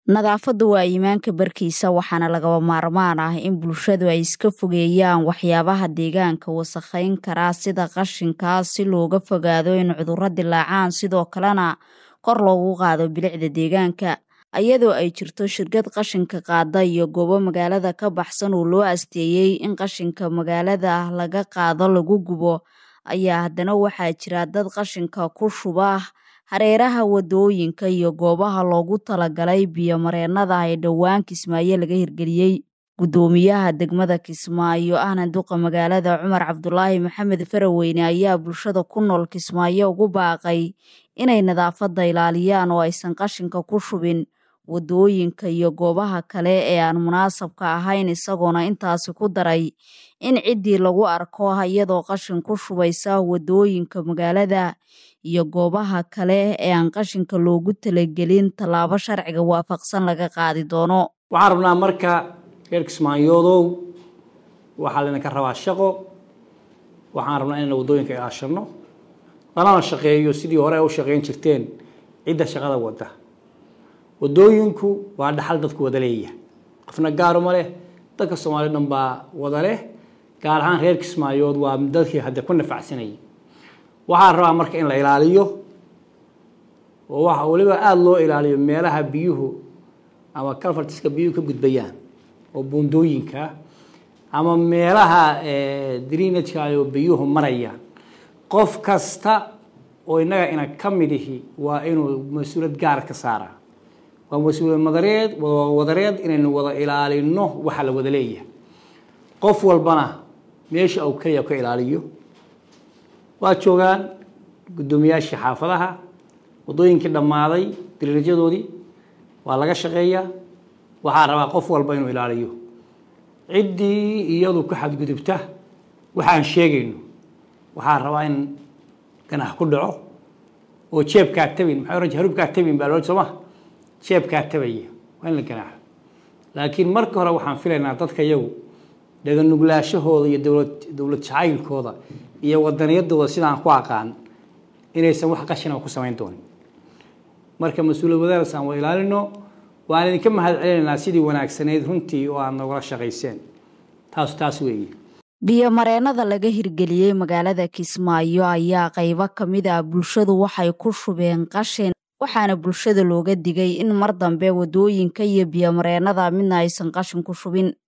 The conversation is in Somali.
nadaafaddu waa iimaanka barkiisa waxaana lagaba maarmaan ah in bulshadu ay iska fogeeyaan waxyaabaha deegaanka wasakhayn karaa sida qashinka si looga fogaado in cudurro dilaacaan sidoo kalena kor loogu qaado bilicda deegaanka iyadoo ay jirto shirkad qashinka qaada iyo goobo magaalada ka baxsan oo loo asteeyey in qashinka magaalada laga qaado lagu gubo ayaa haddana waxaa jira dad qashinka ku shuba hareeraha wadooyinka iyo goobaha loogu talagalay biyo-mareennada ee dhowaan kismaayo laga hirgeliyey guddoomiyaha degmada kismaayo ahna duqa magaalada cumar cabdulaahi maxamed faraweyne ayaa bulshada ku nool kismaayo ugu baaqay inay nadaafadda ilaaliyaan oo aysan qashinka ku shubin wadooyinka iyo goobaha kale ee aan munaasabka ahayn isagoona intaasi ku daray in ciddii lagu arko iyadoo qashin ku shubaysa wadooyinka magaalada iyo goobaha kale ee aan qashinka loogu talagelin tallaabo sharciga waafaqsan laga qaadi doono waxaan rabnaa marka reer kismaayoodow waxaa laydinka rabaa shaqo waxaan rabnaa inayna waddooyinka ilaashano lanana shaqeeyo sidii hore u shaqeyn jirteen cidda shaqada wadda waddooyinku waa dhaxal dadku wada leeyahay qofna gaaruma leh dadka soomaaliya dhan baa wada leh gaar ahaan reer kismaayood waa dadkii hadde ku nafacsanayay waxaa rabaa marka in la ilaaliyo oo waxa weliba aada loo ilaaliyo meelaha biyuhu ama calfartiska biyuhu ka gudbayaan oo buundooyinka ama meelaha drinajka oo biyuhu marayaan qof kasta oo innaga ina ka mid ihi waa inuu mas-uuliyad gaar ka saaraa waa mas-uuliyad madareed wadareed inaynu wada ilaalino waxa la wada leeyahay qof walbana meesha uu keliya ka ilaaliyo waa joogaan guddoomiyaashii xaafadaha waddooyinkii dhammaaday diriirjadoodii waa laga shaqeeyaa waxaa rabaa qof walba inuu ilaaliyo ciddii iyadu ku xadgudubta waxaan sheegayno waxaa rabaa in ganax ku dhaco oo jeebkaa tabin maxay oran harubkaa tabin baa loo sooma jeebkaa tabaya waa in la ganaaxo laakiin marka hore waxaan filaynaa dadka iyagu dhaganuglaashahooda iyo dowlad dowlad jacaylkooda iyo wadaniyadooda sidaan ku aqaan inaysan wax qashina ku samayn doonin marka mas-uuliyad wadaaraas aan wada ilaalino waan idinka mahad celinaynaa sidii wanaagsanayd runtii oo aad nogala shaqayseen taas taas weeye biyo-mareennada laga hirgeliyey magaalada kismaayo ayaa qaybo ka mid ah bulshadu waxay ku shubeen qashin waxaana bulshada looga digay in mar dambe wadooyinka iyo biyo-mareennada midna aysan qashin ku shubin